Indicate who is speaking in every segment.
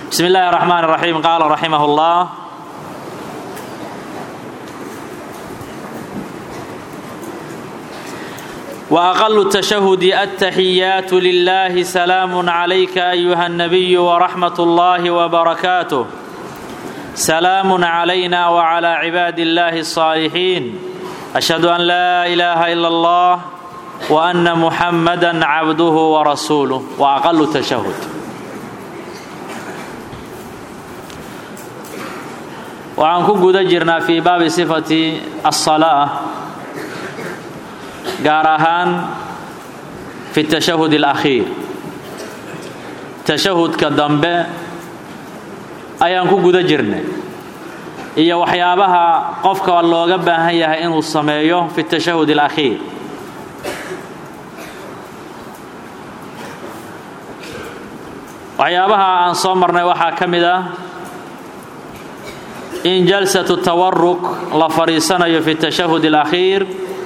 Speaker 1: بسم الله الرحمن الرحيم قال رحمه الله وأقل التشهد التحيات لله سلام عليك أيها النبي ورحمة الله وبركاته سلام علينا وعلى عباد الله الصالحين أشهد أن لا إله إلا الله وأن محمدا عبده ورسوله وأقل التشهد waxaan ku guda jirnaa fii baabi sifati aلsalaa gaar ahaan fi tashahud اlakhiir tashahudka dambe ayaan ku guda jirnay iyo waxyaabaha qofka looga baahan yahay inuu sameeyo fi tashahud اlakhiir waxyaabaha aan soo marnay waxaa ka mid ah in jalsatu tawaruk la fadhiisanayo fi tashahud اlakhiir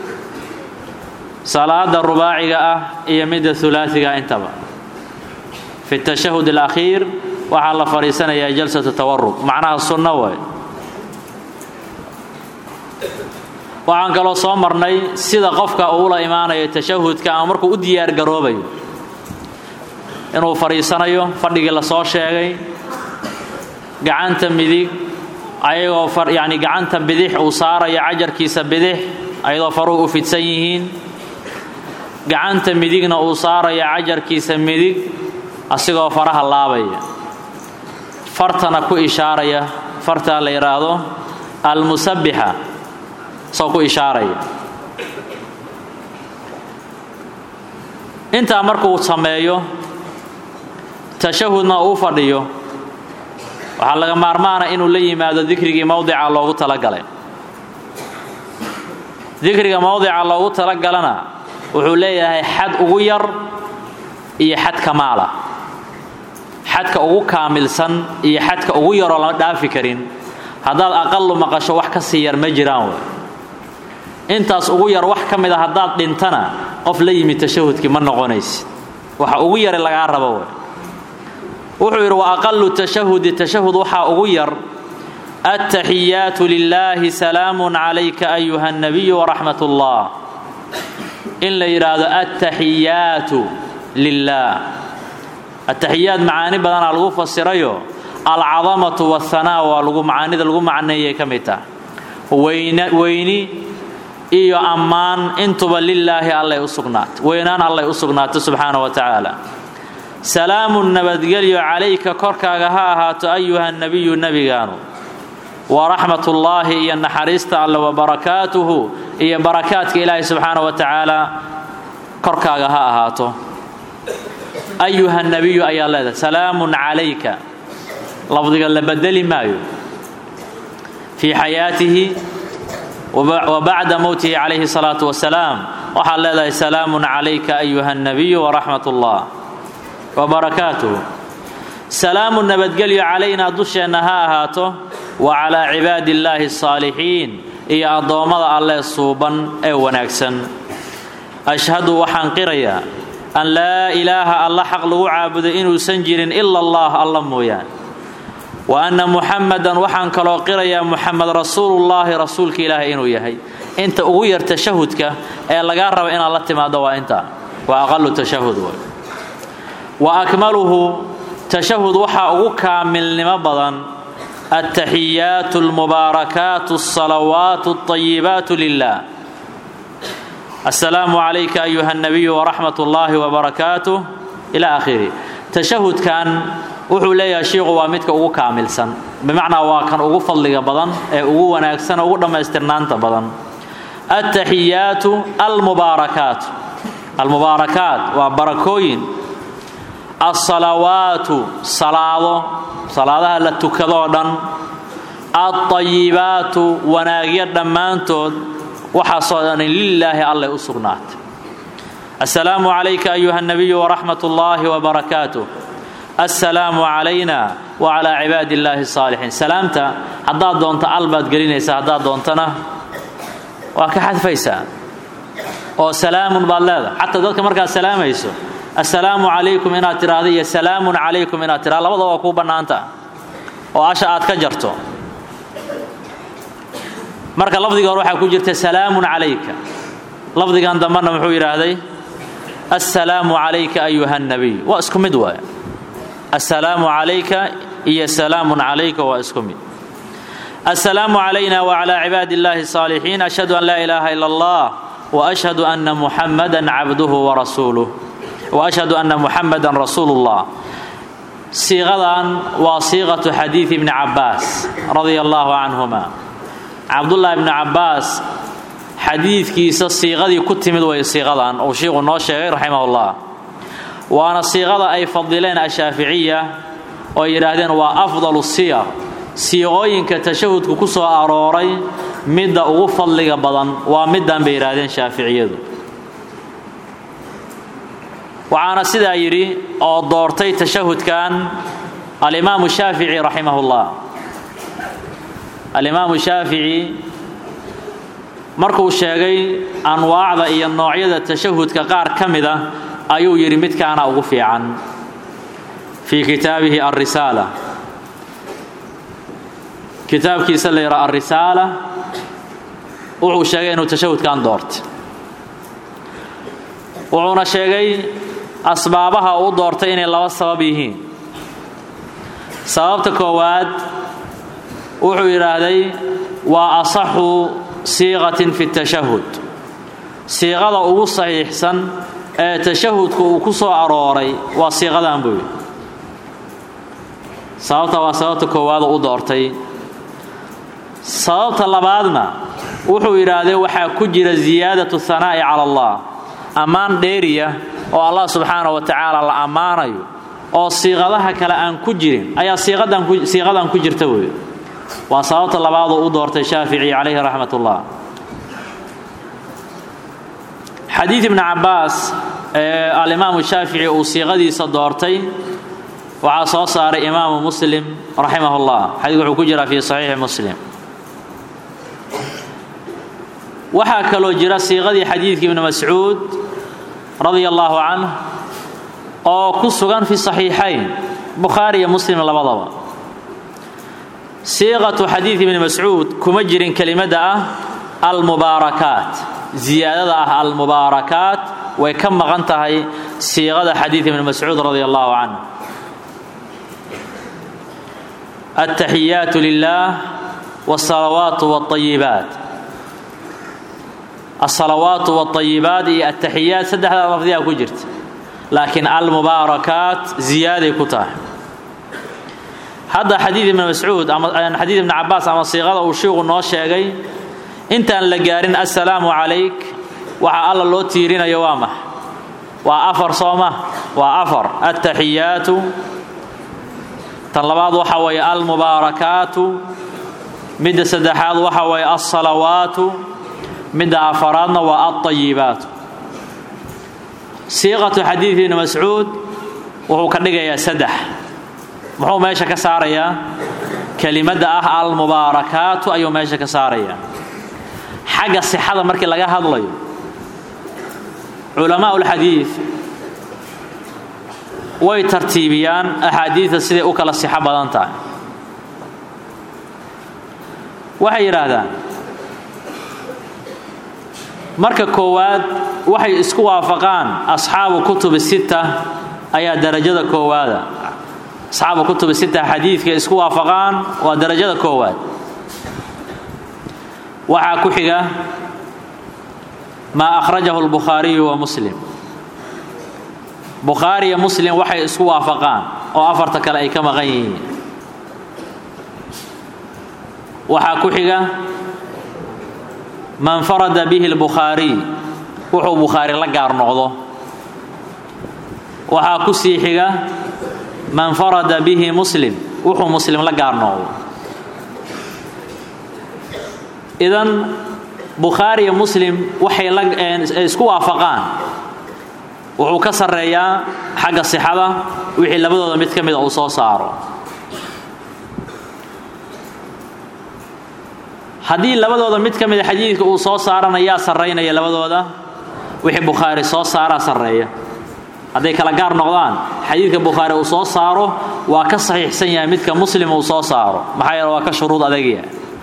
Speaker 1: salaada rubaaciga ah iyo midda hulaasiga intaba fi tashahud اlakhiir waxaa la fadhiisanayaa jalsatu tawaruk macnaha sunno way waxaan kaloo soo marnay sida qofka uula imaanayo tashahudka ama markuu u diyaar garoobayo inuu fadhiisanayo fadhigii lasoo sheegay gacanta midig ayagoo yani gacanta bidix uu saarayo cajarkiisa bidix ayadoo faruhu u fidsan yihiin gacanta midigna uu saarayo cajarkiisa midig asigoo faraha laabaya fartana ku ishaaraya fartaa la yidhaahdo almusabixa soo ku ishaaraya intaa markuu sameeyo tashahudna uu fadhiyo waxaa laga maarmaana inuu la yimaado dikrigii mowdica loogu talagalay dikriga mowdica loogu talagalana wuxuu leeyahay xad ugu yar iyo xad kamaala xadka ugu kaamilsan iyo xadka ugu yaroo lama dhaafi karin haddaad aqalu maqasho wax ka sii yar ma jiraan wey intaas ugu yar wax ka mid a haddaad dhintana qof la yimid tashahudkii ma noqonaysid waxa ugu yara lagaa rabo wey wuxuu yidhi wa aqalu tashahudi tashahud waxaa ugu yar attaxiyaatu lilaahi salaamun calayka ayuha nabiyu waraxmat ullah in la yidhaahdo attaxiyaatu lilah attaxiyaad macaani badanaa lagu fasirayo alcadamatu wahanaa waa lagu macaanida lagu macneeyay ka mid tah weyni iyo ammaan intuba lilaahi allay u sugnaatay weynaan allay u sugnaatay subxaana wa tacaala salaamun nabadgelyo calayka korkaaga ha ahaato ayuha nebiyu nebigaanu waraxmat ullaahi iyo naxariista alle wabarakaatuhu iyo barakaadka ilaahi subxaana wa tacaala korkaaga ha ahaato ayuha nebiyu ayaa leedahay salaamun calayka lafdiga la bedeli maayo fii xayaatihi wa bacda mowtihi calayhi salaatu wasalaam waxaad leedahay salaamun calayka ayuha nebiyu waraxmat ullah wbarakaatuh salaamu nabadgelyo calaynaa dusheenna ha ahaato wa calaa cibaadi illaahi asaalixiin iyo addoommada allee suuban ee wanaagsan ashhadu waxaan qirayaa an laa ilaaha alla xaq lagu caabudo inuusan jirin ila allah alla mooyaan wa anna muxamadan waxaan kaloo qirayaa muxamed rasuulullaahi rasuulka ilaahay inuu yahay inta ugu yar tashahudka ee lagaa raba inaad la timaado waa intaa waa aqalu tashahud wa akmaluhu tashahud waxaa ugu kaamilnimo badan altaxiyaatu almubaarakaatu alsalawaatu alطayibaatu lilah assalaamu calayka ayuha اnabiyu waraxmat ullaahi wbarakaatuh ila akhiri tashahudkan wuxuu leeyahay shiiku waa midka ugu kaamilsan bimacnaa waa kan ugu fadliga badan ee ugu wanaagsan ugu dhammaystirnaanta badan altaxiyaatu almubaarakaatu almubaarakaat waa barakooyin alsalawaatu salaado salaadaha la tukadoo dhan alطayibaatu wanaagyo dhammaantood waxaasoo dhani lilaahi allay u sugnaatay assalaamu calayka ayuha nabiyu waraxmat ullaahi wbarakaatuh assalaamu calayna wacalaa cibaadi illaahi asaalixiin salaamta haddaad doonto al baad gelinaysaa haddaad doontana waa ka xadfaysaa oo salaamun baad leedahay xataa dadka markaad salaamayso assalaamu calaykum inaad tidhaahdo iyo salaamun calaykum inaad tidhahdo labadaba waa kuu bannaanta oo asha aad ka jarto marka lafdiga hore waxaa ku jirta salaamun calayka lafdigan dambena muxuu yidhaahday assalaamu calayka ayuha nabiy waa isku mid waay assalaamu calayka iyo salaamun calayka waa isku mid assalaamu calayna wacalaa cibaadi illaahi الصaalixiin ashhadu an laa ilaaha ila allah وأشhهد أن محمدا عبده ورسuuله وأشhهد أنa محمدا رasuuل الله siiqadan waa siiqaة xadiiث بن cabaas رaضي الله عنهma cabdاللahi بن cabaas xadiidkiisa siiqadii ku timid way siiqadan uu shiiku noo sheegay raximah الlah waana siiqada ay fadileen ashaaficiya oo ay yidhaahdeen waa أfضل الsiyar siiqooyinka tashahudku ku soo arooray midda ugu fadliga badan waa middan bay yidhaahdeen shaaficiyadu waxaana sidaa yidhi oo doortay tashahudkan alimaamu shaafici raximah ullah alimaamu shaafici markuu sheegay anwaacda iyo noocyada tashahudka qaar ka mida ayuu yidhi midkaana ugu fiican fii kitaabihi alrisaala kitaabkiisa la yidhaha alrisaala wuxuu sheegay inuu tashahudkan doortay wuxuuna sheegay asbaabaha uu doortay inay laba sabab yihiin sababta koowaad wuxuu yidhaahday waa asaxu siiqatin fi tashahud siiqada ugu saxiixsan ee tashahudku uu ku soo arooray waa siiqadan buu yidhi sababta waa sababta koowaad u doortay sababta labaadna wuxuu yidhaahday waxaa ku jira ziyaadatu hanaa'i cala allah ammaan dheeriya oo allah subxaana wa tacaala la ammaanayo oo siiqadaha kale aan ku jirin ayaa siiqadan ku jirta wey waa sababta labaadoo u doortay shaafici calayhi raxmat ullah xadiid ibni cabaas ee alimaamu shaafici uu siiqadiisa doortay waxaa soo saaray imaamu muslim raximah ullah xadiidku wuxuu ku jiraa fii saxiixi muslim waxaa kaloo jira siiqadii xadiidkii ibni mascuud radia allaahu canh oo ku sugan fi saxiixayn bukhaari iyo muslim labadaba siiqatu xadiid ibni mascuud kuma jirin kelimadda ah almubaarakaat ziyaadada ah almubaarakaat way ka maqan tahay siiqada xadiid ibni mascuud radia allahu canh altaxiyaatu lilah wاsalawaatu wاطayibaat alsalawaatu wاطayibaat iyo altaxiyaat saddexdaa lafdiyaa ku jirta laakiin almubaarakaat ziyaaday ku tahay hadda xadiid ibni mascuud ama xadiid ibni cabaas ama siiqada uu shiiku noo sheegay intaan la gaarin assalaamu calayk waxaa alla loo tiirinayo waa max waa afar sooma waa afar altaxiyaatu tan labaad waxa weeye almubaarakaatu midda saddexaad waxa weeye alsalawaatu midda afaraadna waa alطayibaatu siiqatu xadiid ibni mascuud wuxuu ka dhigayaa saddex muxuu meesha ka saarayaa kelimadda ah almubaarakaatu ayuu meesha ka saarayaa xagga sixada markii laga hadlayo culamaa ulxadiid way tartiibiyaan axaadiidta siday u kala sixo badan tahay waxay yidhaahdaan marka koowaad waxay isku waafaqaan asxaabu kutubi sita ayaa darajada koowaada asxaabu kutubi sita xadiidka isku waafaqaan waa darajada koowaad waxaa ku xiga maa akhrajahu lbukhaariyu wa muslim bukhaari iyo muslim waxay isku waafaqaan oo afarta kale ay ka maqan yihiin waxaa ku xiga man farada bihi lbukhaariy wuxuu bukhaari la gaar noqdo waxaa ku sii xiga man farada bihi muslim wuxuu muslim la gaar noqdo idan bukhaari iyo muslim waxay isku waafaqaan wuxuu ka sarreeyaa xagga sixada wixii labadooda mid ka mida uu soo saaro haddii labadooda mid ka mida xadiidka uu soo saarana yaa sarraynaya labadooda wixii bukhaari soo saaraa sarreeya hadday kala gaar noqdaan xadiidka bukhaari uu soo saaro waa ka saxiixsan yahay midka muslim uu soo saaro maxaa yeele waa ka shuruud adagya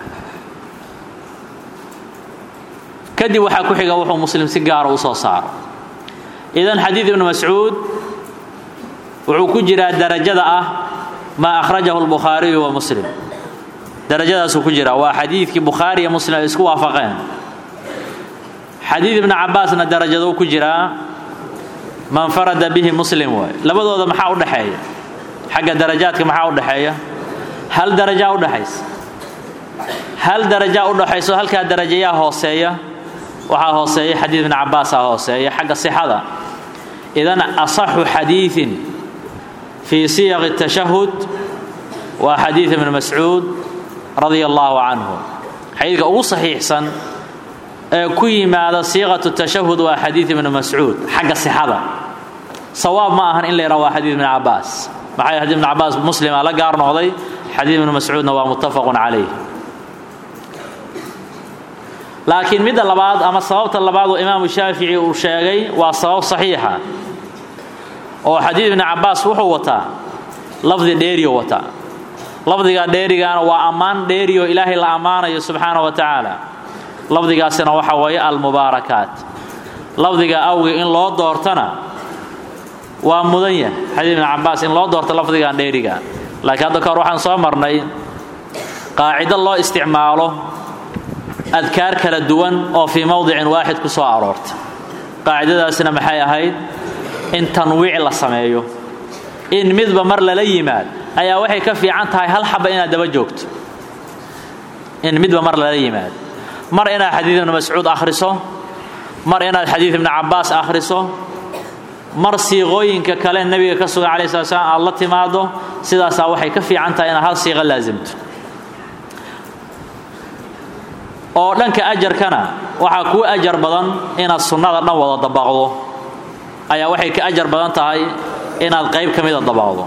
Speaker 1: kadib waxaa ku xiga wuxuu muslim si gaara u soo saaro idan xadiid ibnu mascuud wuxuu ku jiraa darajada ah maa akhrajahu lbukhaariyu wa muslim darajadaasuu ku jiraa waa xadiidkii bukhaari iyo muslim ay isku waafaqeen xadiid ibnu cabaasna darajaduu ku jiraa man farada bihi muslim waay labadooda maxaa u dhexeeya xagga darajaadka maxaa u dhexeeya hal darajaa udhexaysa hal darajaa u dhexayso halkaa darajayaa hooseeya waxaa hooseeya xadiid ibnu cabaasaa hooseeya xagga sixada idan asaxu xadiidin fii siyaqi tashahud waa xadiid ibnu mascuud radia allaahu canhu xadiidka ugu saxiixsan ee ku yimaada siiqatu tashahud waa xadiid ibnu mascuud xagga sixada sawaab ma ahan in la yidhaha waa xadiid ibnu cabaas maxaa xadiid ibnu cabaas muslima la gaar noqday xadiid ibnu mascuudna waa muttafaqun calayh laakiin midda labaad ama sababta labaad oo imaamu shaafici uu sheegay waa sabab saxiixa oo xadiid ibnu cabaas wuxuu wataa lafdi dheeriyo wataa lafdiga dheerigaana waa ammaan dheeriyo ilaahay la ammaanayo subxaana wa tacaala lafdigaasina waxa weeye almubaarakaat lafdiga awgi in loo doortana waa mudan yahay xadiid ibnu cabaas in loo doorto lafdigan dheeriga laakiin hadda kahor waxaan soo marnay qaacido loo isticmaalo adkaar kala duwan oo fii mowdicin waaxid ku soo aroortay qaacidadaasina maxay ahayd in tanwiic la sameeyo in midba mar lala yimaad ayaa waxay ka fiican tahay hal xaba inaad daba joogto in midba mar lala yimaad mar inaad xadiid ibnu mascuud akhriso mar inaad xadiid ibnu cabaas akhriso mar siiqooyinka kale nebiga ka sugan calayi slat slam aad la timaado sidaasaa waxay ka fiican tahay inaad hal siiqo laasimto oo dhanka ajarkana waxaa kuu ajar badan inaad sunnada dhan wada dabaqdo ayaa waxay ka ajar badan tahay inaad qayb ka mida dabaqdo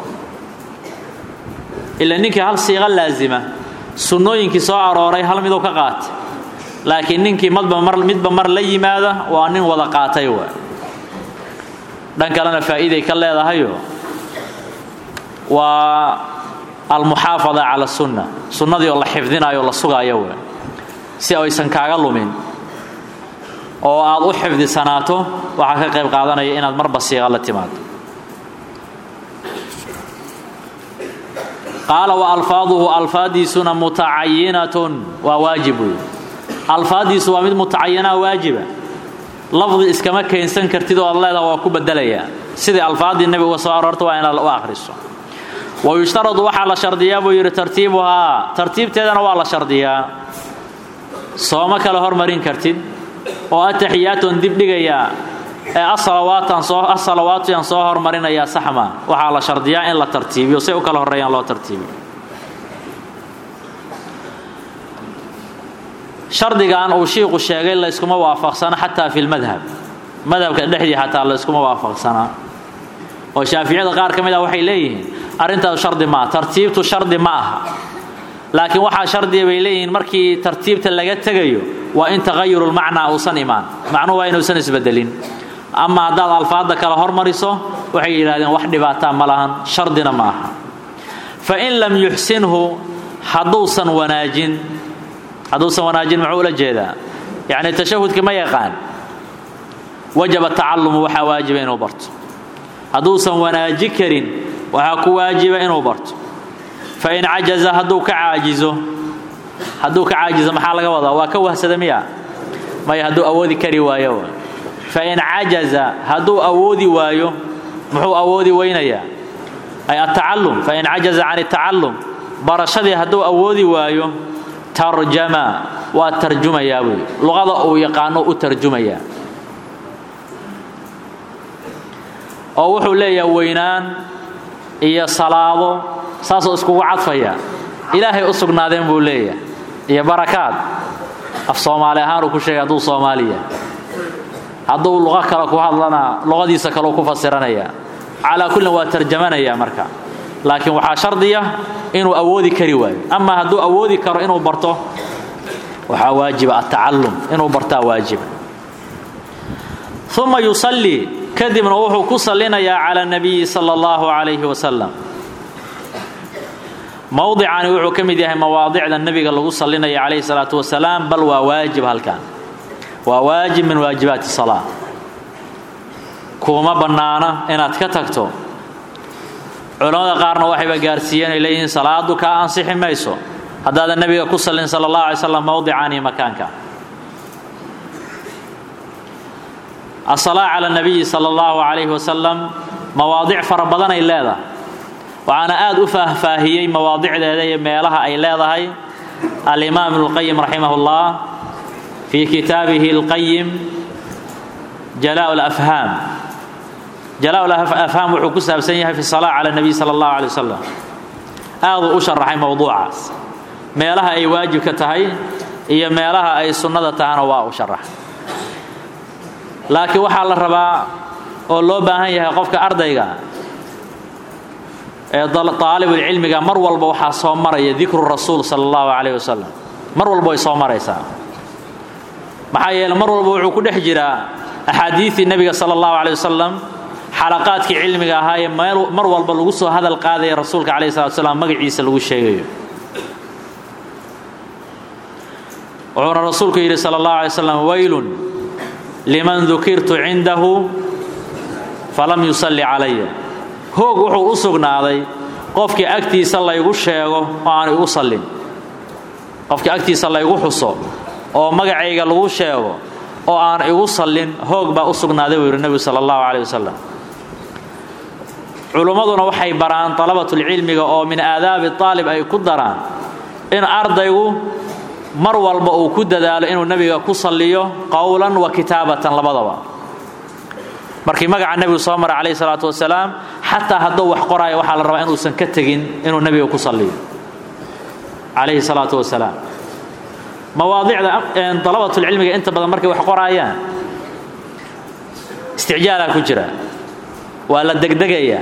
Speaker 1: ila ninkii hal siiqo laasima sunnooyinkii soo arooray hal miduu ka qaatay laakiin ninkii madba mar midba mar la yimaada waa nin wada qaatay wa dhan kalena faa'iiday ka leedahayo waa almuxaafada cala sunna sunnadii oo la xifdinayo o la sugaayo wa si aysan kaaga lumin oo aad u xifdisanaato waxaa ka qayb qaadanaya inaad marba siiqa la timaado qaala wa alfaaduhu alfaadiisuna mutacayinatun waa waajib wey alfaaddiisu waa mid mutacayinaa waajiba lafdi iskama keensan kartid oo ad leedaha waa ku bedelayaa sidai alfaaddii nebiga uga soo aroorta waa inaad u akhriso wa yushtaradu waxaa la shardiyaa buu yidhi tartiibuhaa tartiibteedana waa la shardiyaa sooma kale hormarin kartid oo ataxiyaatun dib dhigayaa ee asalawaatan soo asalawaatuyaan soo hormarinayaa saxma waxaa la shardiyaa in la tartiibiyo say u kala horreeyaan loo tartiibiyo shardigan uu shiiqu sheegay layskuma waafaqsana xataa fi lmadhab madhabka dhexdii xataa layskuma waafaqsanaa oo shaaficiyada qaar ka mid ah waxay leeyihiin arrintaas shardi maaha tartiibtu shardi ma aha laakiin waxaa shardiya bay leeyihiin markii tartiibta laga tegayo waa in taqayurulmacnaa uusan imaan macnuhu waa inuusan isbedelin ama haddaad alfaadda kale hormariso waxay yidhahdeen wax dhibaataa ma lahan shardina ma aha fa in lam yuxsinhu hadduusan wanaajin hadduusan wanaajin muxuu ula jeedaa yacni tashahudka ma yaqaan wajaba tacalumu waxaa waajiba inuu barto hadduusan wanaaji karin waxaa ku waajiba inuu barto fain cajaza hadduu ka caajizo hadduu ka caajizo maxaa laga wadaa waa ka wahsada miya maya hadduu awoodi kari waayo fain cajaza hadduu awoodi waayo muxuu awoodi weynayaa ay atacalum fain cajaza can atacalum barashadii hadduu awoodi waayo tarjama waa tarjumayaa buy luqada uu yaqaano u tarjumayaa oo wuxuu leeyahay weynaan iyo salaado saasoo iskugu cadfaya ilaahay u sugnaadeen buu leeyahay iyo barakaad af soomaali ahaan uu ku sheegay hadduu soomaaliya hadduu luqo kale ku hadlana luqadiisa kaleu ku fasiranaya calaa kullin waa tarjamanaya marka laakiin waxaa shardiya inuu awoodi kari waayo ama hadduu awoodi karo inuu barto waxaa waajiba atacallum inuu bartaa waajiba uma yusallii kadibna wuxuu ku sallinayaa cala nabiyi sala allahu calayhi wasalam mowdicani wuxuu ka mid yahay mawaadicda nebiga lagu sallinaya calayhi salaatu wasalaam bal waa waajib halkan waa waajib min waajibaati salaa kuma bannaana inaad ka tagto culammada qaarna waxayba gaarsiiyeen ay leeyihiin salaadu kaa ansixi mayso haddaadan nebiga ku sallin sala allahu alay slam mowdicani makaanka asalaa cala nabiyi sala allahu calayhi wasalam mawaadic fara badan ay leedahay waxaana aad u faahfaahiyey mawaadicdeeda iyo meelaha ay leedahay alimaam ibnuulqayim raximah ullah fii kitaabihi alqayim jalaa lafhaam jalaa lafhaam wuxuu ku saabsan yahay fi salaa cala nabiy sala allahu alay wasalam aaduu u sharaxay mowduucaas meelaha ay waajibka tahay iyo meelaha ay sunnada tahana waa u sharaxay laakiin waxaa la rabaa oo loo baahan yahay qofka ardayga ee aalibulcilmiga mar walba waxaa soo maraya dikru rasuul sala allahu calayh wasalam mar walba way soo maraysaa maxaa yeele mar walba wuxuu ku dhex jiraa axaadiidii nebiga sala allahu calay wasalam xalaqaadkii cilmiga ahaa ee mar walba lagu soo hadal qaadaya rasuulka calayh salatu salaam magaciisa lagu sheegayo wuxuuna rasuulku yidhi sala allahu alay slam waylun liman dukirtu cindahu falam yusalli calaya hoog wuxuu u sugnaaday qofkii agtiisa laygu sheego oo aan igu sallin qofkii agtiisa laygu xuso oo magacayga lagu sheego oo aan igu sallin hoog baa u sugnaaday buu yidhi nebigu sala allahu caleyh wasalam culummaduna waxay baraan dalabatulcilmiga oo min aadaabi aalib ay ku daraan in ardaygu mar walba uu ku dadaalo inuu nebiga ku salliyo qowlan wa kitaabatan labadaba markii magaca nebigu soo mara calayhi salaatu wasalaam xataa hadduu wax qoraayo waxaa la rabaa inuusan ka tegin inuu nebiga ku salliyo calayhi salaatu wasalaam mawaadicda dalabatulcilmiga inta badan markay wax qoraayaan isticjaalaa ku jira waa la degdegayaa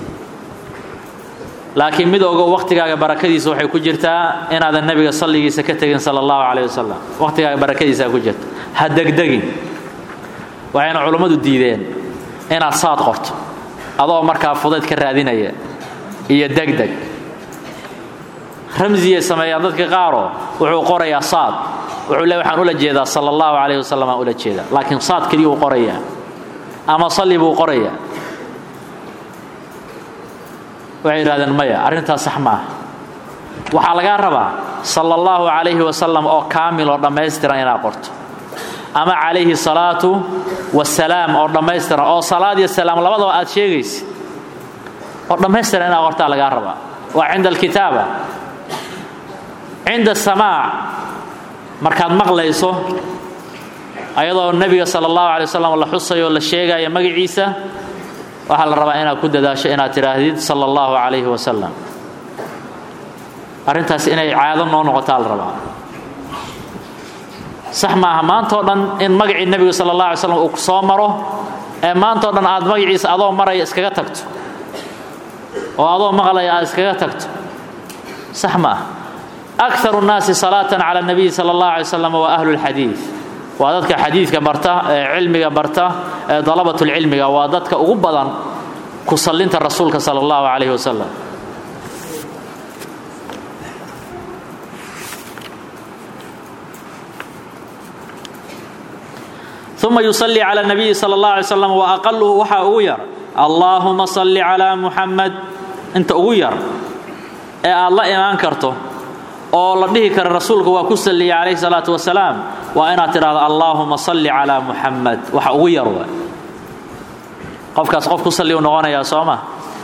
Speaker 1: laakiin mid ogo wakhtigaaga barakadiisa waxay ku jirtaa inaadan nebiga salligiisa ka tegin sala allahu calayh wasalam wakhtigaaga barakadiisaa ku jirta ha degdegin waxayna culummadu diideen inaad saad qorto adoo markaa fudayd ka raadinaya iyo degdeg ramsiyay sameeyaan dadka qaaroo wuxuu qorayaa saad wuxuu le waxaan ula jeedaa sala allahu calayh wasalam aan ula jeedaa laakiin saad keliya uu qorayaa ama salli buu qorayaa waxay yidhahdeen maya arrintaas sax maaha waxaa lagaa rabaa sala allahu calayhi wasalam oo kaamil oo dhammaystiran inaad qorto ama calayhi salaatu wasalaam oo dhammaystiran oo salaad iyo salaam labadaba aad sheegaysid oo dhammaystiran inaad qortaa lagaa rabaa waa cinda alkitaaba cinda asamaac markaad maqlayso ayadoo nebiga sala allahu alay wasalam la xusayo o la sheegayo magaciisa waxaa la rabaa inaad ku dadaasho inaad tidhaahdid sala allahu calayhi wasalam arrintaas inay caado noo noqotaa la rabaa sax maaha maantao dhan in magacii nebigu sala allah alay slam uu soo maro ee maantao dhan aad magaciisa adoo maraya iskaga tagto oo adoo maqlaya aad iskaga tagto sax maaha akaru nnaasi salaatan cala nabiyi sala allah alay wasalam waa ahlu lxadiid waa dadka xadiidka barta ee cilmiga barta ee dalabatulcilmiga waa dadka ugu badan ku sallinta rasuulka sala allahu calayhi wasalam uma yusalli cala nabiyi sala allah alay slam wa aqaluhu waxaa ugu yar allaahuma salli calaa muxamed inta ugu yar ee aad la imaan karto oo la dhihi kara rasuulka waa ku salliya calayhi salaatu wasalaam waa inaad tidhahdo allaahuma salli calaa muxamed waxa ugu yar wa qofkaas qof ku salli u noqonayaa soo ma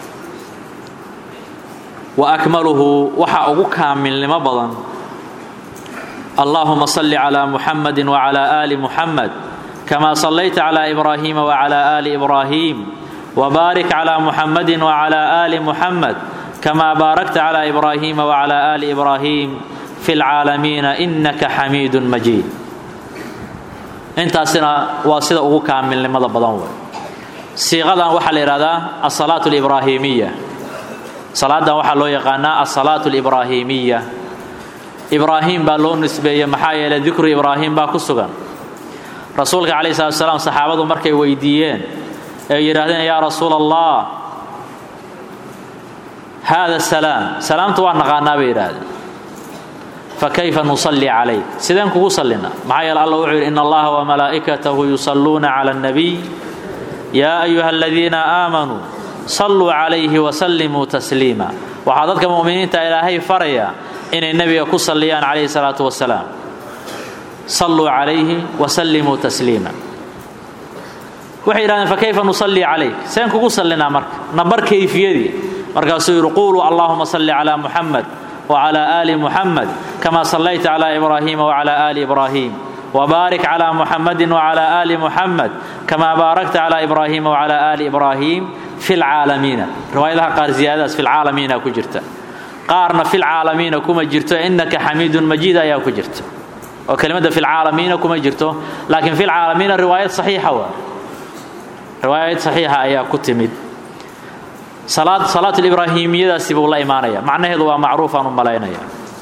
Speaker 1: wa akmaluhu waxa ugu kaamilnimo badan allaahuma salli calaa muxamedi wacalaa aali muxamed kama sallayta calaa ibraahiima wacalaa aali ibraahiim wbaarik calaa muxamedi wacalaa aali muxamed kama baarakta calaa ibraahiima wacalaa aali ibraahiim fi lcaalamiina innaka xamiidun majiid intaasina waa sida ugu kaamilnimada badan wey siiqadan waxaa la yidhahdaa asalaatu libraahimiya salaadan waxaa loo yaqaanaa asalaatu libraahimiya ibraahim baa loo nisbeeyey maxaa yeeley dikru ibraahim baa ku sugan rasuulka calayhi salatu salaam saxaabadu markay weydiiyeen ee yidhaahdeen yaa rasuula allah haada salaam salaamta waa naqaanaa bay yidhaahdeen fakayfa nusalli calayk sideen kugu sallina maxaa yeele alla wuxuu yidhi in allaha wamalaa'ikatahu yusalluuna cala annabiy yaa ayuha aladiina aamanuu salluu calayhi wasallimuu tasliima waxaa dadka mu'miniinta ilaahay faraya inay nebiga ku salliyaan calayhi salaatu wasalaam salluu calayhi wasallimuu tasliima waxay yidhahdeen fakayfa nusalli calayk seen kugu sallinaa marka nabar kayfiyadii markaasuu yidhi quuluu allaahuma salli calaa muxamed wclى ali muxamed kama sallayta clى ibraahiima wclى ali ibraahiim wbaarik clى muxamadi wclى ali muxamed kama baarakta clى ibraahiima wclى ali ibraahiim fi lcaalamiina riwaayadaha qaar ziyaadadaas fi lcaalamiina ku jirta qaarna fi lcaalamiina kuma jirto inaka xamiidun majiid ayaa ku jirta oo kelimada fi lcaalamiina kuma jirto laakiin fi lcaalamiina riwaayad saxiixa waa riwaayad saxiixa ayaa ku timid salaat ibraahimiyadaasi buu la imaanaya macnaheedu waa macruufaan u malaynaya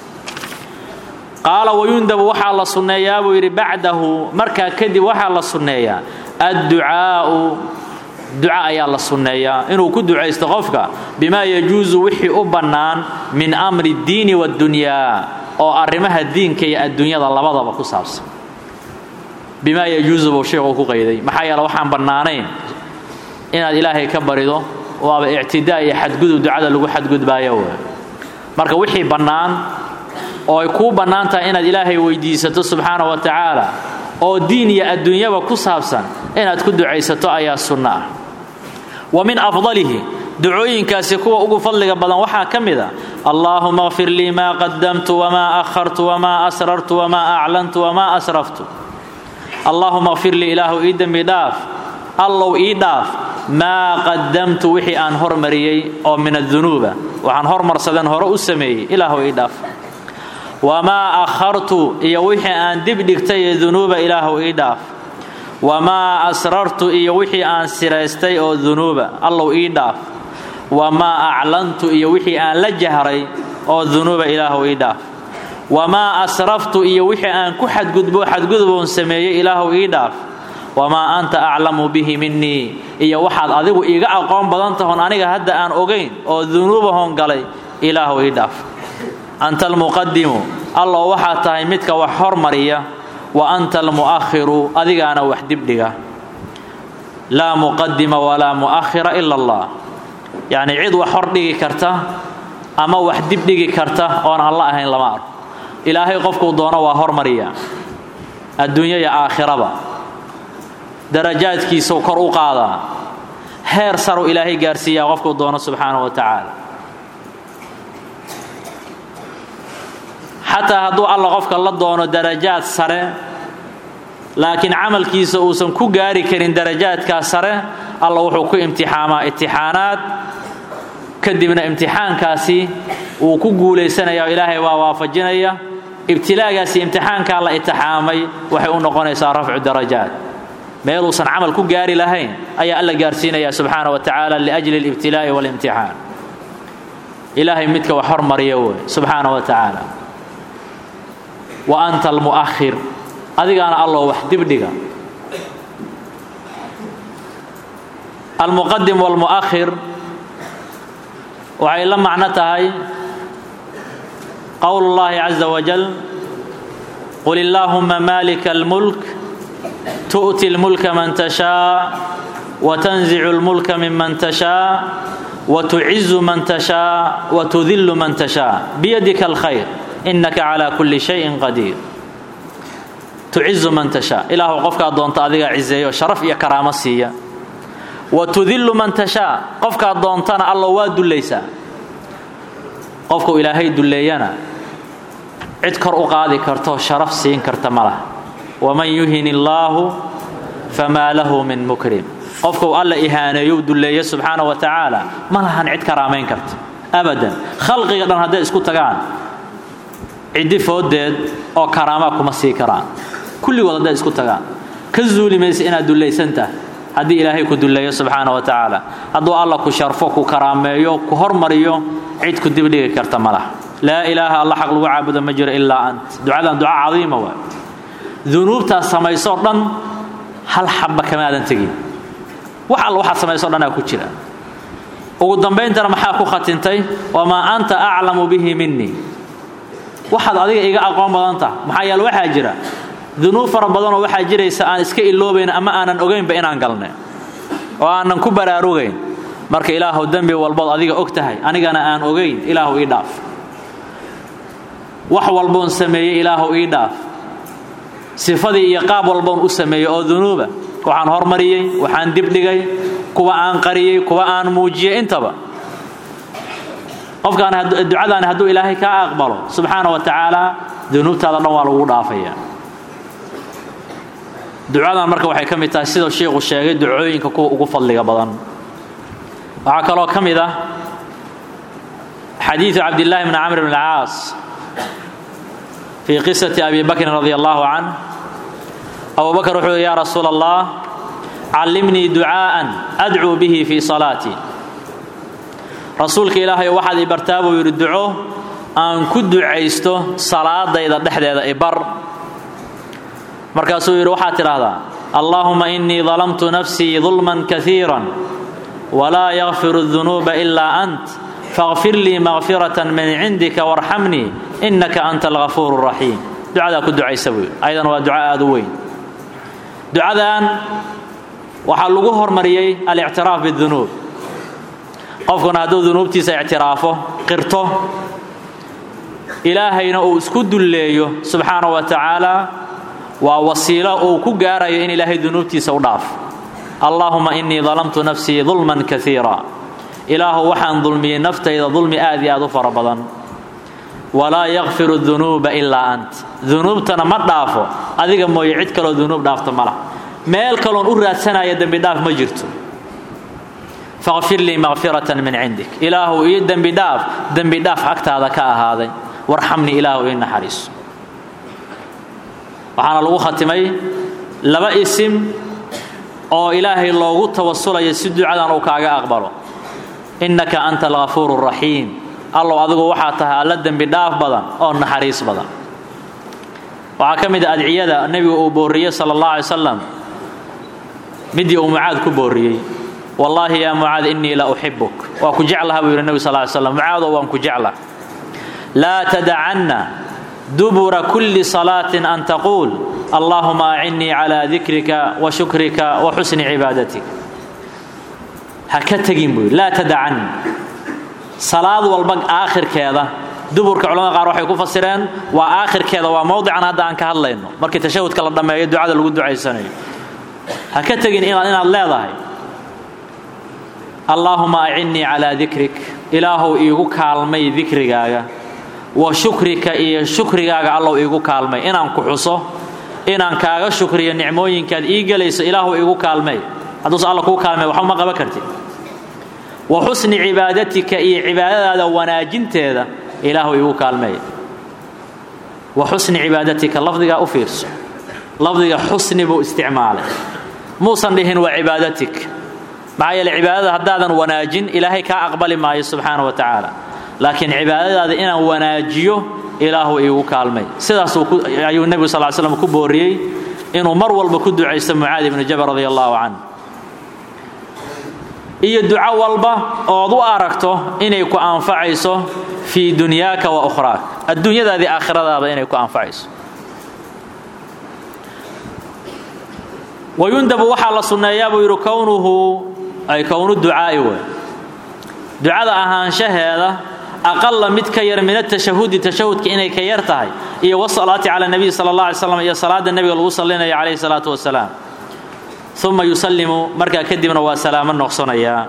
Speaker 1: qaala wayundabu waxaa la sunneeyaa buu yidhi bacdahu markaa kadib waxaa la sunneeyaa adducaa'u duca ayaa la sunneeyaa inuu ku ducaysto qofka bimaa yajuusu wixii u bannaan min amri اddiini waاddunyaa oo arrimaha diinka iyo adduunyada labadaba ku saabsan bimaa yajuusu buu sheekhu ku qayday maxaa yeele waxaan bannaanayn inaad ilaahay ka barido waaba ictidaa iyo xadgudub ducada lagu xadgudbaayo w marka wixii bannaan oo ay kuu bannaan tahay inaad ilaahay weydiisato subxaana wa tacaala oo diin iyo adduunyaba ku saabsan inaad ku ducaysato ayaa sunno ah wa min afdalihi ducooyinkaasi kuwa ugu fadliga badan waxaa ka mid a allaahuma kfir lii maa qadamtu wamaa akhartu wamaa asrartu wamaa aclantu wamaa asraftu allaahuma kfir lii ilaahu ii dembi dhaaf allow ii dhaaf maa qadamtu wixii aan hormariyey oo min adunuuba waxaan hormarsadeen hore u sameeyey ilaahu ii dhaaf wamaa akhartu iyo wixii aan dib dhigtay ee dunuuba ilaahu ii dhaaf wamaa asrartu iyo wixii aan siraystay oo dunuuba allow ii dhaaf wamaa aclantu iyo wixii aan la jahray oo dunuuba ilaahu ii dhaaf wamaa asraftu iyo wixii aan ku xadgudbo xadguduboon sameeyey ilaahu ii dhaaf wamaa anta aclamu bihi minii iyo waxaad adigu iiga aqoon badan tahon aniga hadda aan ogayn oo dunuubahon galay ilaahu ii dhaaf anta almuqadimu allow waxaad tahay midka wax hormariya wa anta almu'akhiru adigaana wax dibdhiga laa muqadima walaa mu'akhira ila allah yacnii cid wax hordhigi karta ama wax dibdhigi karta oon alla ahayn lama arko ilaahay qofkuu doono waa hormariya adduunya iyo aakhiraba darajaadkiisau kor u qaadaa heer saru ilaahay gaarsiiyaa qofkuu doono subxaanahu wa tacaala xataa hadduu alla qofka la doono darajaad sare laakiin camalkiisa uusan ku gaari karin darajaadkaas sare alla wuxuu ku imtixaamaa imtixaanaad kadibna imtixaankaasi wuu ku guulaysanaya oo ilaahay waa waafajinaya ibtilaagaasi imtixaankaa la itixaamay waxay u noqonaysaa rafcu darajaat meeluusan camal ku gaari lahayn ayaa alla gaarsiinaya subxaana wa tacaala liajli alibtilaa'i walimtixaan ilaahay midka wax hormariya wey subxaana wa tacaala wa anta almu'akhir adigaana alloo wax dibdhiga almuqadim walmu'akhir waxay la macno tahay qowl اllahi caza wajal qul illaahuma malika اlmulk tu'ti اlmulka man tashaa watanzicu اlmulka miman tashaa watucizu man tashaa watudillu man tashaa biyadika alkhayr inaka calaa kulli shayin qadiir tucizu man tashaa ilaahu qofkaa doonta adigaa cizeeyo sharaf iyo karaamo siiya wa tudillu man tashaa qofkaad doontana allo waa dullaysaa qofkuu ilaahay dulleeyana cid kor u qaadi karto sharaf siin karta ma laha waman yuhin illaahu famaa lahu min mukrim qofkuu alla ihaaneeyo dulleeya subxaana wa tacaala ma lahan cid karaamayn karta abadan khalqiga dhan hadday isku tagaan ciddi foodeed oo karaamaa kuma sii karaan kulligood hadday isku tagaan ka zuuli maysa inaad dullaysan tahay haddii ilaahay ku dulleeyo subxaana wa tacaala hadduu alla ku sharfo ku karaameeyo ku hormariyo cid ku dibdhigi karta ma laha laa ilaaha alla xaq lagu caabudo ma jiro ilaa ant ducadan duca cadiima waay dunuubtaas samaysoo dhan hal xabba kamaadan tegin wax alla waxaad samayso dhanaa ku jira ugu dambayntana maxaa ku khatintay wamaa anta aclamu bihi minii waxaad adiga iga aqoon badan taha maxaa yeele waxaa jira dunuub fara badanoo waxaa jiraysa aan iska iloobayn ama aanan ogaynba inaan galnay oo aanan ku baraarugayn marka ilaahuw dembi walbood adiga og tahay anigana aan ogayn ilaahu ii dhaaf wax walboon sameeyey ilaahu ii dhaaf sifadii iyo qaab walboon u sameeyey oo dunuuba waxaan hormariyey waxaan dibdhigay kuwa aan qariyey kuwa aan muujiyey intaba qofkaan ducadaani hadduu ilaahay kaa aqbalo subxaana wa tacaala dunuubtaada dhan waa lagu dhaafaya ducadan marka waxay ka mid tahay sidau sheikhu sheegay ducooyinka kuwa ugu fadliga badan waxaa kaloo ka mid ah xadiidu cabdillaahi bni camr bn alcaas fii qisati abi bakrin radi allahu canh abu bakr wuxuu yhi ya rasuula allah callimnii ducaa'an adcuu bihi fii salaatii rasuulka ilaahay waxaad i bartaa buu yidhi duco aan ku ducaysto salaadayda dhexdeeda ibar markaasuu yidhi waxaad tidhaahdaa allaahuma innii dalamtu nafsii dulman kaiira walaa yakfiru dunuuba ilaa ant faqfir lii makfiratan min cindika warxamnii innaka anta algafuur raxiim ducadaa ku ducaysa buu yidhi ayadan waa duco aad u weyn ducadan waxaa lagu hormariyey alictiraaf bidunuub qofkuna hadduu dunuubtiisa ictiraafo qirto ilaahayna uu isku dulleeyo subxaana wa tacaala waa wasiilo uu ku gaarayo in ilaahay dunuubtiisa u dhaaf allaahuma innii dalamtu nafsii dulman kaiira ilaahu waxaan dulmiyey naftayda dulmi aad iyo aad u fara badan walaa yakfiru dunuuba ilaa ant dunuubtana ma dhaafo adiga mooye cid kaloo dunuub dhaafta ma lah meel kaloon u raadsanaya dembidhaaf ma jirto faqfir lii makfiratan min cindik ilaahu ii dembidhaaf dembidhaaf agtaada ka ahaaday warxamnii ilaahu ii naxariiso waxaana lagu khatimay laba isim oo ilaahay loogu tawasulayo si ducadan uu kaaga aqbalo innaka anta algafuur raxiim allow adigu waxaa tahay alla dembi dhaaf badan oo naxariis badan waxaa ka mid a adciyada nebigu uu booriyey sala allah alay salam midii uu mucaad ku booriyey wallaahi yaa mucaad innii la uxibuk waa ku jeclaha buu yidhi nebi sal ly slam mucaadow waan ku jeclah laa tadacanna dubura kulli salaatin an taquul allaahuma acinnii calaa dikrika wa shukrika wa xusni cibaadatik ha ka tegin buu yidhi laa tadacanna salaad walba aakhirkeeda duburka culamada qaar waxay ku fasireen waa aakhirkeeda waa mowdican hadda aan ka hadlayno markii tashahudka la dhammeeyo ducada lagu ducaysanayo ha ka tegin inaad leedahay allaahuma acinnii calaa dikrik ilaahow iigu kaalmay dikrigaaga wa shukrika iyo shukrigaaga allow iigu kaalmay inaan ku xuso inaan kaaga shukriyo nicmooyinkaad ii gelayso ilaahu iigu kaalmay hadduuse alla kuu kaalmay waxba ma qaban kartid wa xusni cibaadatika iyo cibaadadaada wanaajinteeda ilaahu iigu kaalmay wa xusni cibaadatika lafdigaa u fiirso lafdiga xusni buu isticmaalay muusan dhihin waa cibaadatik maxaa yeele cibaadada haddaadan wanaajin ilaahay kaa aqbali maayo subxaana wa tacaala laakiin cibaadadaada inaan wanaajiyo ilaahu iigu kaalmay sidaas ayuu nebigu sal slam ku booriyey inuu mar walba ku ducaysto mucaadi ibnu jabal radi allahu canh iyo duco walba ood u aragto inay ku anfacayso fii dunyaaka wa ukhraak adduunyadaadii aakhiradaada inay ku anfacayso wayundabu waxaa la sunneeyaa buu yidhi kownuhu ay kownu ducaa'i wey ducada ahaanshaheeda aqala mid ka yar min atashahudi tashahudka inay ka yar tahay iyo wasalaati cala nabiy sala allah alay slam iyo salaada nebiga lagu salinayo calayhi salaatu wasalaam uma yusallimu markaa kadibna waa salaamo noqsanayaa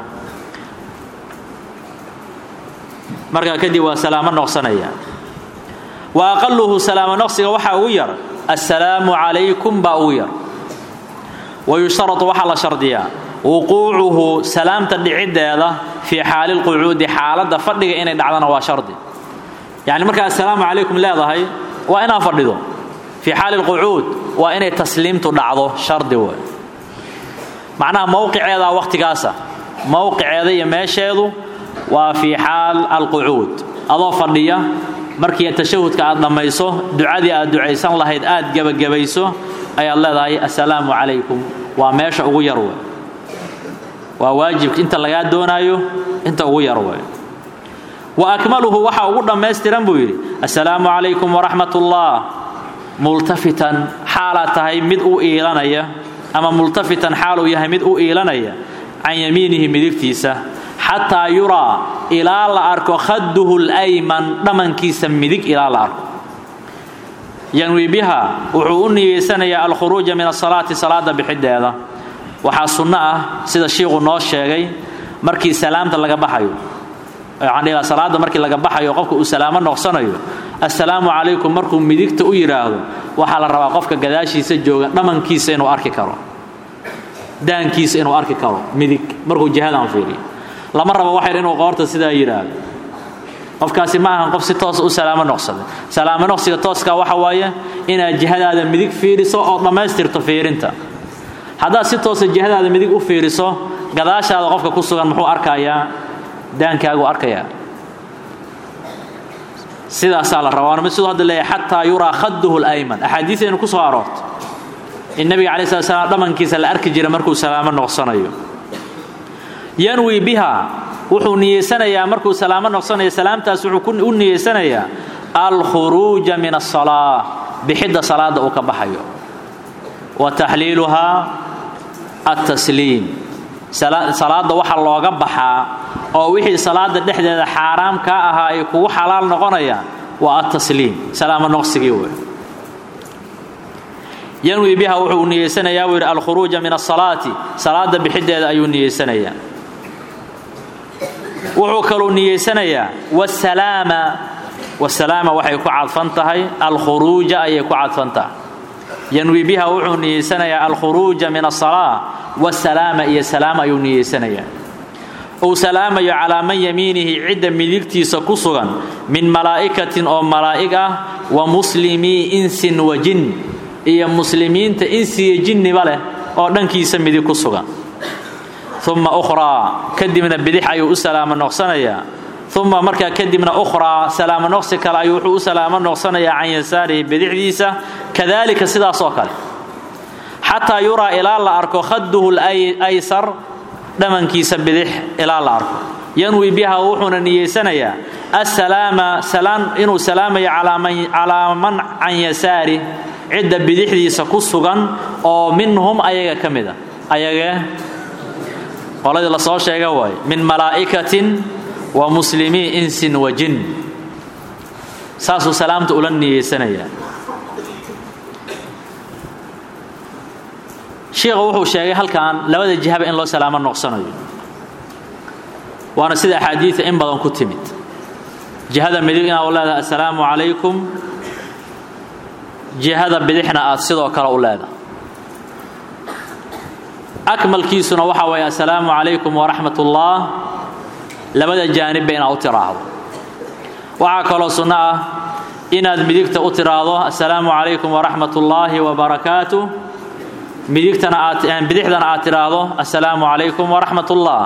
Speaker 1: markaa kadib waa salaamo noqsanayaa wa aqaluhu salaamo noqsiga waxaa ugu yar assalaamu calaykum baa ugu yar wayushtaratu waxaa la shardiyaa wuquucuhu salaamta dhiciddeeda fii xaali lqucuudi xaaladda fadhiga inay dhacdana waa shardi yacni markaa assalaamu calaykum leedahay waa inaad fadhido fii xaali lqucuud waa inay tasliimtu dhacdo shardi wey macnaha mowqiceedaa wakhtigaasa mowqiceeda iyo meesheedu waa fii xaal alqucuud adoo fadhiya markii tashahudka aad dhammayso ducadii aad ducaysan lahayd aad gebagabayso ayaad leedahay assalaamu calaykum waa meesha ugu yar wey waa waajibka inta lagaa doonaayo inta ugu yar wey wa akmaluhu waxa ugu dhammaystiran buu yidhi assalaamu calaykum waraxmat ullah multafitan xaalaad tahay mid u iilanaya ama multafitan xaaluu yahay mid u iilanaya can yamiinihi midigtiisa xataa yuraa ilaa la arko khaduhu lyman dhamankiisa midig ilaa la arko yanwi biha wuxuu u niyeysanayaa alkhuruuja min asalaati salaada bixideeda waxaa sunno ah sida shiiku noo sheegay markii salaamta laga baxayo waxaan salaada markii laga baxayo qofka uu salaamo noqsanayo assalaamu calaykum markuu midigta u yidhaahdo waxaa la rabaa qofka gadaashiisa jooga dhamankiisa inuu arki karo daankiisa inuu arki karo midig markuu jihadan fiiriyo lama rabo waxayr inuu qoorta sidaa yidhaahdo qofkaasi ma ahan qof si toosa u salaamo noqsaday salaamo noqsiga tooska waxa waaye inaad jihadaada midig fiiriso oo dhammaystirto fiirinta haddaad si toosa jihadaada midig u fiiriso gadaashaada qofka ku sugan muxuu arkayaa daankaagu arkayaa sidaasaa la rabaa mid siduu hadda leeyahay xataa yuraa khaduhu lyman axaadiisaynu ku soo aroorto in nabiga calayi slat slam dhamankiisa la arki jira markuu salaamo noqsanayo yanwi biha wuxuu niyeysanayaa markuu salaamo noqsanayo salaamtaas wuxuu u niyeysanayaa alkhuruuja min asalaa bixidda salaada uu ka baxayo wa taxliiluhaa altasliim salaada waxa looga baxaa oo wixii salaada dhexdeeda xaaraam kaa ahaa ay kugu xalaal noqonayaan waa altasliim salaamo noqsigii wey yanwi biha wuxuu niyeysanayaa buu yidhi alkhuruuja min asalaati salaada bixideeda ayuu niyeysanayaa wuxuu kaluu niyeysanayaa wasalaama wasalaama waxay ku cadfan tahay alkhuruuja ayay ku cadfan tahay yanwi biha wuxuu niyeysanayaa alkhuruuja min asalaa wasalaama iyo salaam ayuu niyeysanayaa uu salaamayo calaa man yamiinihi cidda midigtiisa ku sugan min malaa'ikatin oo malaa'ig ah wa muslimii insin wa jin iyo muslimiinta insiya jinniba leh oo dhankiisa midig ku sugan uma ukhraa kadibna bidix ayuu u salaamo noqsanayaa uma markaa kadibna ukhraa salaamo noqsi kale ayuu wuxuu u salaamo noqsanayaa can yasaarihi bidixdiisa kadalika sidaasoo kale xataa yuraa ilaa la arko khaduhu laysar dhamankiisa bidix ilaa la arko yanwi biha wuxuuna niyeysanayaa assalaama salaan inuu salaamayo calaa man can yasaari cidda bidixdiisa ku sugan oo minhum ayaga ka mid a ayagee qoladii la soo sheega waaye min malaa'ikatin wa muslimii insin wa jin saasuu salaamta ula niyeysanayaa shiikha wuxuu sheegay halkan labada jihaba in loo salaamo noqsanayo waana sida axaadiida in badan ku timid jihada midig inaad u leedahay assalaamu calaykum jihada bidixna aad sidoo kale u leedahay akmalkiisuna waxa waye assalaamu calaykum waraxmat ullah labada jaanibba inaad u tiraahdo waxaa kaloo sunno ah inaad midigta u tiraahdo assalaamu calaykum waraxmat ullaahi wabarakaatu midigtana aad bidixdana aad tiraahdo assalaamu calaykum waraxmat ullah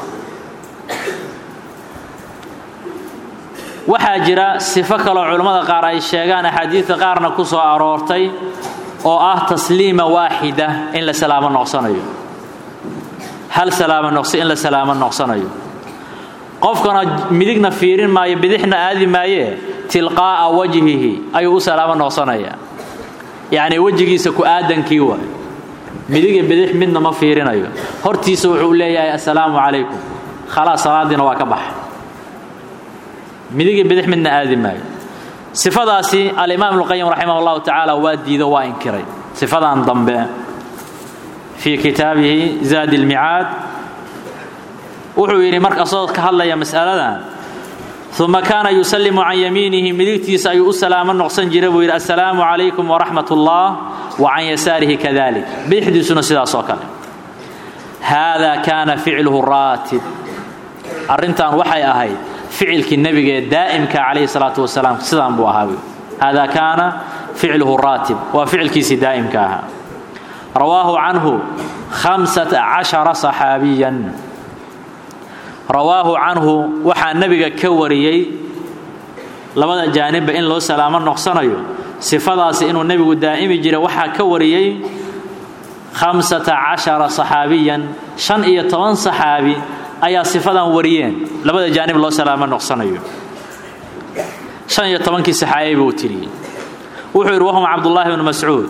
Speaker 1: waxaa jira sifo kaloo culammada qaar ay sheegaan axaadiidka qaarna ku soo aroortay oo ah tasliima waaxida in la salaamo noqsanayo hal salaamo noqsi in la salaamo noqsanayo qofkana midigna fiirin maayo bidixna aadi maayee tilqaa'a wajhihi ayuu u salaamo noqsanayaa yacnii wejigiisa ku aadankii waay midig iyo bidix midna ma fiirinayo hortiisa wuxuu leeyahay assalaamu calaykum khalaas salaadiina waa ka baxa midig iyo bidix midna aadi maayo sifadaasi alimaam ibnuqayim raximah allahu tacaala waa diido waa inkiray sifadan dambe fii kitaabihi zaadi lmicaad wuxuu yidhi marka asagoo ka hadlaya mas'aladan uma kaana yusallimu can yamiinihi midigtiisa ayuu u salaamo noqsan jira buu yidhi assalaamu calaykum waraxmat ullah wa can yasaarihi kadalik bidixdiisuna sidaas oo kale haada kaana ficluhu raatib arrintan waxay ahayd ficilkii nebigee daa'imka calayhi salaatu wasalaam sidaan buu ahaa hada kaana ficluhu raatib waa ficilkiisii daa'imka ahaa rawaahu canhu hamsata cashara saxaabiyan rawaahu canhu waxaa nebiga ka wariyey labada jaanibba in loo salaamo noqsanayo sifadaasi inuu nebigu daa'imi jiray waxaa ka wariyey khamsata cashara saxaabiyan shan iyo toban saxaabi ayaa sifadan wariyeen labada jaanib loo salaamo noqsanayo shan iyo tobankii saxaabi buu tiriyey wuxuu yidhi wahum cabdullaahi bnu mascuud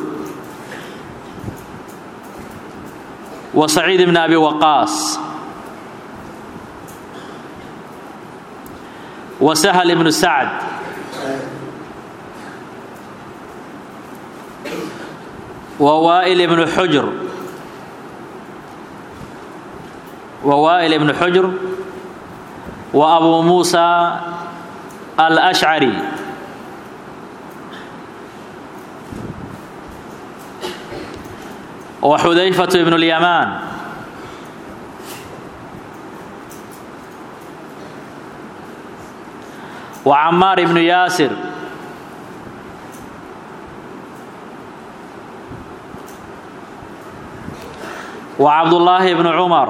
Speaker 1: wa saciid bni abi waqaas wa sahl ibnu sacd wa waa'il ibnu xujr wa waa'il ibnu xujr wa abu muusa alashcari wa xudayfatu ibnu lyamaan wa camaar ibnu yaasir wa cabdullaahi bnu cumar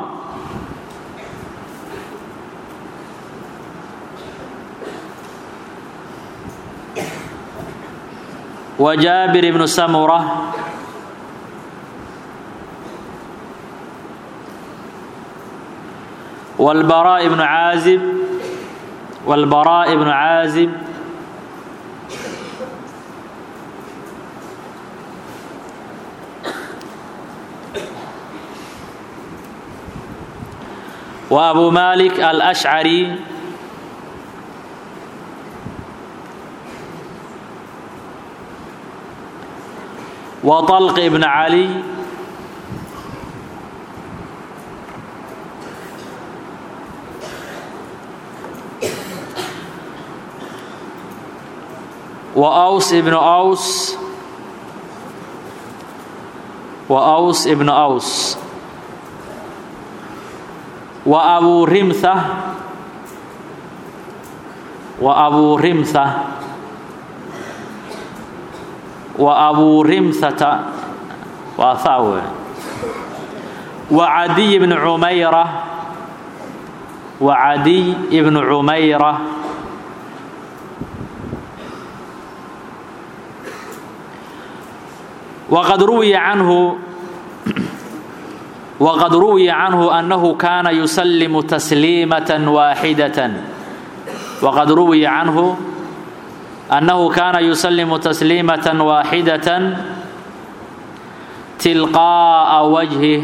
Speaker 1: wa jaabir ibnu samura والبراء بن عازب والبراء بن عازب وأبو مالك الأشعري وطلق بن علي وأوس ابن أوس وأوس ابن أوس وأبو رمثة وأبو رمثة وأبو رمثة وأثاوه وعدي بن عميرة وعدي بن عميرة وقد روي عنه وقد روي عنه أنه كان يسلم تسليمة واحدة وقد روي عنه أنه كان يسلم تسليمة واحدة تلقاء وجهه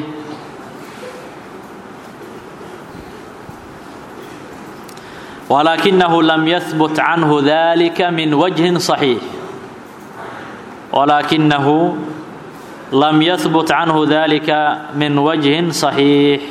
Speaker 1: ولكنه لم يثبت عنه ذلك من وجه صحيح ولكنه لم يثبت عنه ذلك من وجه صحيح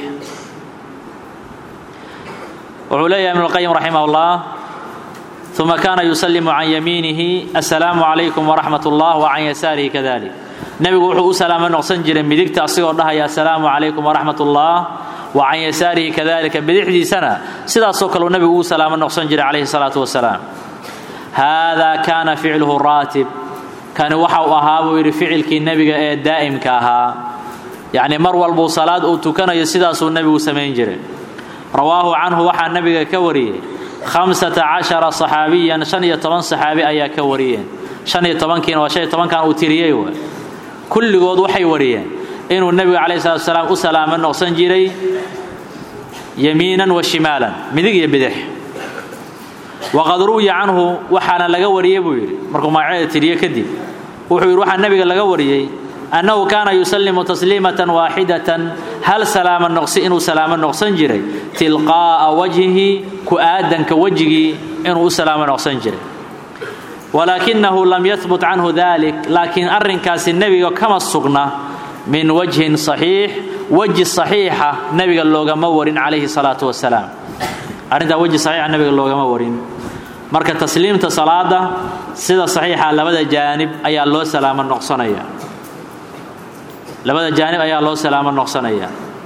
Speaker 1: وعلي ابن القيم رحمه الله ثم كان يسلم عن يمينه السلام عليكم ورحمة الله وعن يساره كذلك نبي وحو سلام نقصن جرين بديك تأصير الله يا السلام عليكم ورحمة الله وعن يساره كذلك بديحدي سنة سيدا سوكل النبي سلام نقصن جرين عليه الصلاة والسلام هذا كان فعله الراتب kani waxa uu ahaa buu yidhi ficilkii nebiga ee daa'imka ahaa yacni mar walbuu salaad uu tukanayo sidaasuu nebigu samayn jiray rawaahu canhu waxaa nebiga ka wariyey khamsata cashara saxaabiyan shan iyo toban saxaabi ayaa ka wariyeen shan iyo tobankiina waa shan iyo tobankan uu tiriyey w kulligood waxay wariyeen inuu nebiga calayhi salatu wasalaam u salaamo noqsan jiray yamiinan wa shimaalan midig iyo bidix waqad ruwiya canhu waxaana laga wariyey buu yidhi markuu magaceeda tiriye kadib wuxuu yidhi waxaa nebiga laga wariyey annahu kaana yusallimu tasliimatan waaxidatan hal salaamo noqsi inuu salaamo noqsan jiray tilqaa'a wajhihi ku aadanka wejigii inuu u salaamo noqsan jiray walaakinahu lam yahbut canhu dalik laakiin arrinkaasi nebiga kama sugna min wajhin saxiix weji saxiixa nebiga loogama warin calayhi salaatu wasalaam arrintaa weji saxiixa nebiga loogama warin marka tasliimta salaada sida saxiixa labada jaanib ayaa loo salaamo noqsanaya labada jaanib ayaa loo salaamo noqsanaya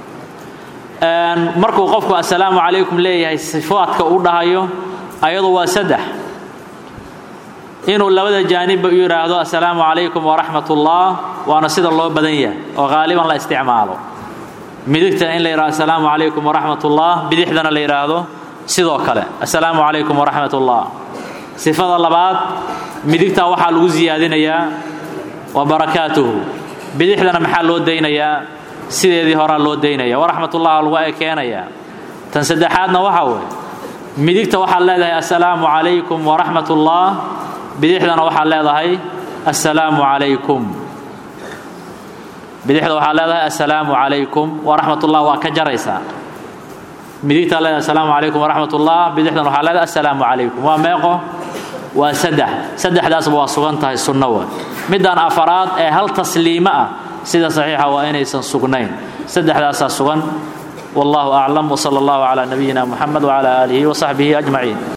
Speaker 1: markuu qofku assalaamu calaykum leeyahay sifaadka u dhahayo ayadu waa saddex inuu labada jaanibba u yidhaahdo assalaamu calaykum waraxmat ullah waana sida loo badan yahay oo qaaliban la isticmaalo midigtana in la yidhahdo assalaamu calaykum waraxmat ullah bidixdana la yidhaahdo sidoo kale assalaamu calaykum waraxmat ullah sifada labaad midigtaa waxaa lagu siyaadinayaa wa barakaatuhu bidixdana maxaa loo daynayaa sideedii horaa loo daynaya waraxmatullah lagu ekeenayaa tan saddexaadna waxaa weeye midigta waxaad leedahay assalaamu calaykum waraxmat ullah bidixdana waxaad leedahay assalaamu calaykum bidixda waxaad leedahay assalaamu calaykum waraxmatullah waa ka jaraysaa midigtaa leedahay assalaamu calaykum waraxmatullah bidixdana waxaad leedahay assalaamu calaykum waa meeqo waa saddex saddexdaasba waa sugan tahay sunno wa midaan afaraad ee hal tasliimo ah sida saxiixa waa inaysan sugnayn saddexdaasaa sugan wallahu aclam wsala allahu calaa nabiyina muxamed wcala aalihi wasaxbihi ajmaciin